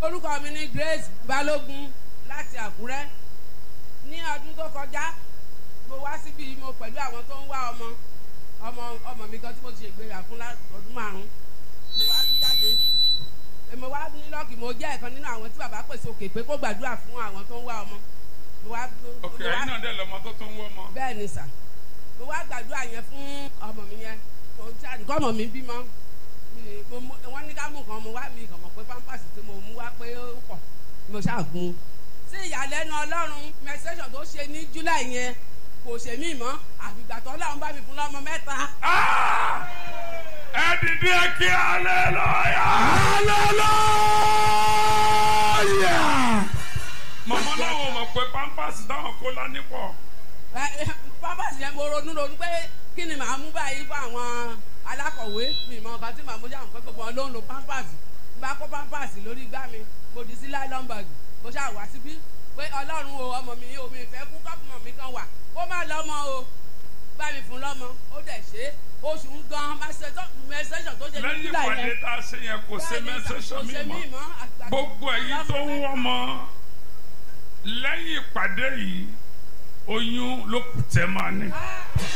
orúkọ mi ni Grace Balógun láti Àkúrẹ́ ní ọdún tó kọjá mo wá síbi mo pẹ̀lú àwọn tó ń wá ọmọ ọmọ ọmọ mi kan tí mo ti ṣègbéyà fún ọdún márùn mo wá jáde mo wá ní lọ́ọ̀kì mo jẹ́ ẹ̀kan nínú àwọn tí bàbá pèsè òkè pé kó gbàdúrà fún àwọn tó ń wá ọmọ mo wá ok ẹ̀yin náà dẹ̀ lọ́mọ tó tó ń wọ́ ọmọ. bẹ́ẹ̀ ni sà mo wá gbàdúrà yẹn fún ọmọ mi yẹn kò tí àdìkọ́ ọmọ mi bímọ mi- mo mú- wọ́n ní ká mú nǹkan mo wá mi kàn mọ̀ pé pampers tí mo mú wá pé ó pọ̀ mo ṣàgùn sí ìyàlẹ́nu ọlọ́run menstruation tó ṣe ní july yẹn kò ṣe mí mọ́ àfìgbà tó ọlọ́run bá mi fún lọ́mọ mẹ́ta. Ah! ẹ dìde kí hallelujah. hallelujah. mọ̀mọ́ láwọn ò mọ̀ pé pampers táwọn kó lání pọ̀. Ẹ, pampers yẹn mo ronú ronú pé kí ni màá mú báyìí fún àwọn alákọ̀wé mi mọ nǹkan tí màá mú jáwọn pé gbogbo wọn ló ń lo pampers n bá kó pampers lórí igbá mi mo dì sí nylon bag mo ṣáà wá síbí pé ọlọ́run o ọmọ mi o mi fẹ́ kú kọ́pùmọ̀ mi kan wà kó má lọ́mọ o bá mi fún lọ́mọ ó dẹ̀ ṣe é oṣù ń gan mẹsẹ̀sọ̀ tó ṣe ní lẹ́yìn july ìpàdé yẹn tá a ṣe yẹn kò ṣe mẹ́sẹ̀sọ̀ mi mọ́. gbogbo ẹ̀yin tó ń wọ́ ọmọ lẹ́yìn ìpàdé yìí oyún ló kù tẹ́ máa ní. Ah!